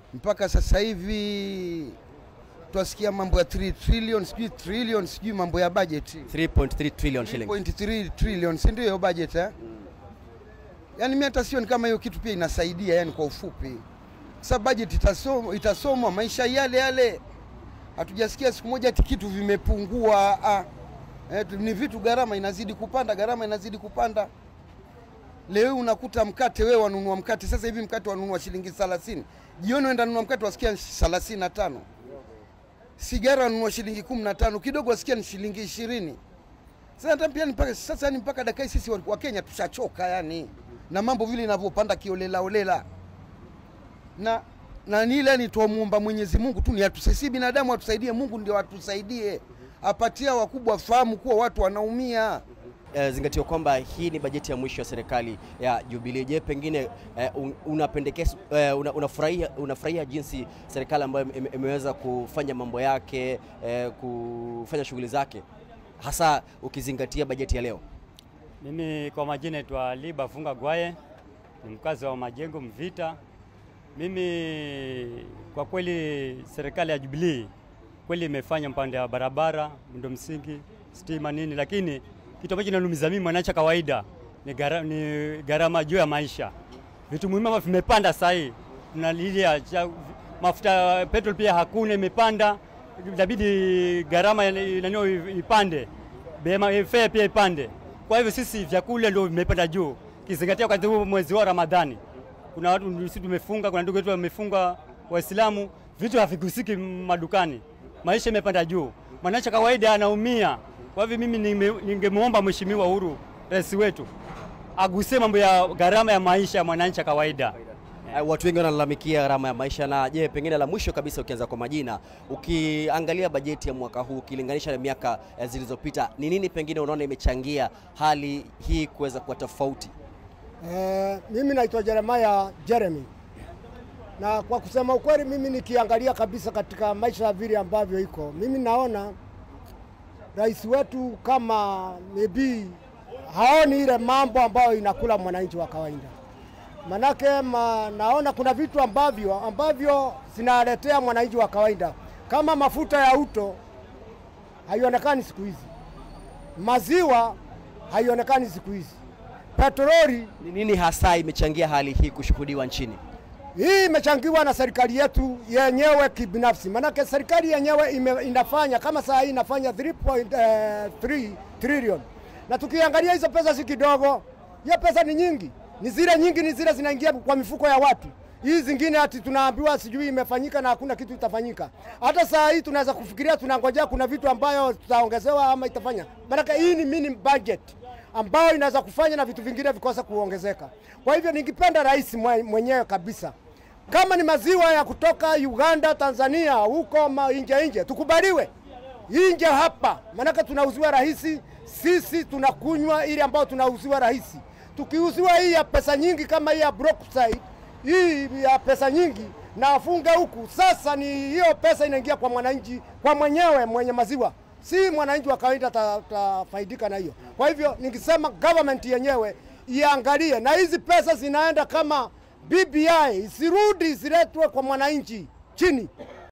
mpaka sasa hivi twasikia mambo ya 3 trillion sijui trillion sijui mambo ya budget 3.3 trillion shillings. 3.3 trillion si ndio hiyo budget eh? Yaani mimi hata sioni kama hiyo kitu pia inasaidia, yani kwa ufupi, sababu budget itasomwa, itasomwa maisha yale yale, hatujasikia siku moja ati kitu vimepungua. Ah, eh, tu- ni vitu gharama inazidi kupanda, gharama inazidi kupanda. Leo unakuta mkate, wewe wanunua mkate sasa hivi mkate wanunua shilingi 30, jioni uenda nunua mkate wasikia 35, sigara wanunua shilingi 15, kidogo wasikia ni shilingi 20. Sasa hata pia ni mpaka sasa yani mpaka dakika hii sisi wa wa Kenya tushachoka yani na mambo vile inavyopanda kiolela olela. Na na ni ile ni tuamuomba Mwenyezi Mungu tu ni atusaidie binadamu atusaidie, Mungu ndio atusaidie. Apatia wakubwa fahamu kuwa watu wanaumia. Eh, zingatio kwamba hii ni bajeti ya mwisho ya serikali ya Jubilee. Je, pengine eh, un- unapendekeza eh, una, unafurahia unafurahia jinsi serikali ambayo ime- imeweza kufanya mambo yake eh, kufanya shughuli zake hasa ukizingatia bajeti ya leo? Mimi kwa majina naitwa Liba Funga Gwaye, ni mkazi wa Majengo Mvita. Mimi kwa kweli serikali ya Jubilee kweli imefanya mpande wa barabara, miundo msingi, stima nini, lakini kitu ambacho kinanumiza mimi mwananchi wa kawaida ni gara- ni gharama juu ya maisha. Vitu muhimu ambavyo vimepanda sasa hii, tunalilia cha- mafuta ya petrol pia hakuna, imepanda, inabidi gharama ya- nani ipande, bema fare pia ipande. Kwa hivyo sisi vyakula ndio vimepanda juu, kizingatia wakati huu mwezi wa Ramadhani kuna watu sisi tumefunga, kuna ndugu wetu wamefunga Waislamu, vitu havigusiki madukani, maisha imepanda juu, mwananchi wa kawaida anaumia. Kwa hivyo mimi nime- ningemwomba Mheshimiwa Uhuru, rais wetu, agusie mambo ya gharama ya maisha ya mwananchi wa kawaida. Eh, Watu wengi wanalalamikia gharama ya maisha. Na je, pengine la mwisho kabisa, ukianza kwa majina, ukiangalia bajeti ya mwaka huu ukilinganisha na miaka eh, zilizopita, ni nini pengine unaona imechangia hali hii kuweza kuwa tofauti? Eh, mimi naitwa Jeremiah Jeremy, na kwa kusema ukweli, mimi nikiangalia kabisa katika maisha ya vile ambavyo iko, mimi naona rais wetu kama maybe haoni ile mambo ambayo inakula mwananchi wa kawaida. Manake ma, naona kuna vitu ambavyo ambavyo zinaletea mwananchi wa kawaida kama mafuta ya uto haionekani siku hizi, maziwa haionekani siku hizi, petroli Ni nini hasa imechangia hali hii kushuhudiwa nchini? hii imechangiwa na serikali yetu yenyewe kibinafsi, manake serikali yenyewe ime, inafanya kama saa hii inafanya 3.3 trillion, na tukiangalia hizo pesa si kidogo, hiyo pesa ni nyingi, ni zile nyingi, ni zile zinaingia kwa mifuko ya watu. Hii zingine ati tunaambiwa sijui imefanyika na hakuna kitu itafanyika. Hata saa hii tunaweza kufikiria, tunangojea kuna vitu ambayo tutaongezewa ama itafanya, manake hii ni mini budget ambayo inaweza kufanya na vitu vingine vikose kuongezeka. Kwa hivyo ningependa rais mwe- mwenyewe kabisa, kama ni maziwa ya kutoka Uganda, Tanzania, huko ma- nje nje, tukubaliwe nje hapa, maanake tunauziwa rahisi, sisi tunakunywa ile ambayo tunauziwa rahisi. Tukiuziwa hii ya pesa nyingi kama hii ya Brookside, hii ya pesa nyingi na afunge huku, sasa ni hiyo pesa inaingia kwa mwananchi, kwa mwenyewe mwenye maziwa si mwananchi wa kawaida tafaidika na hiyo. Kwa hivyo ningesema government yenyewe iangalie, na hizi pesa zinaenda kama BBI, isirudi isiletwe kwa mwananchi chini.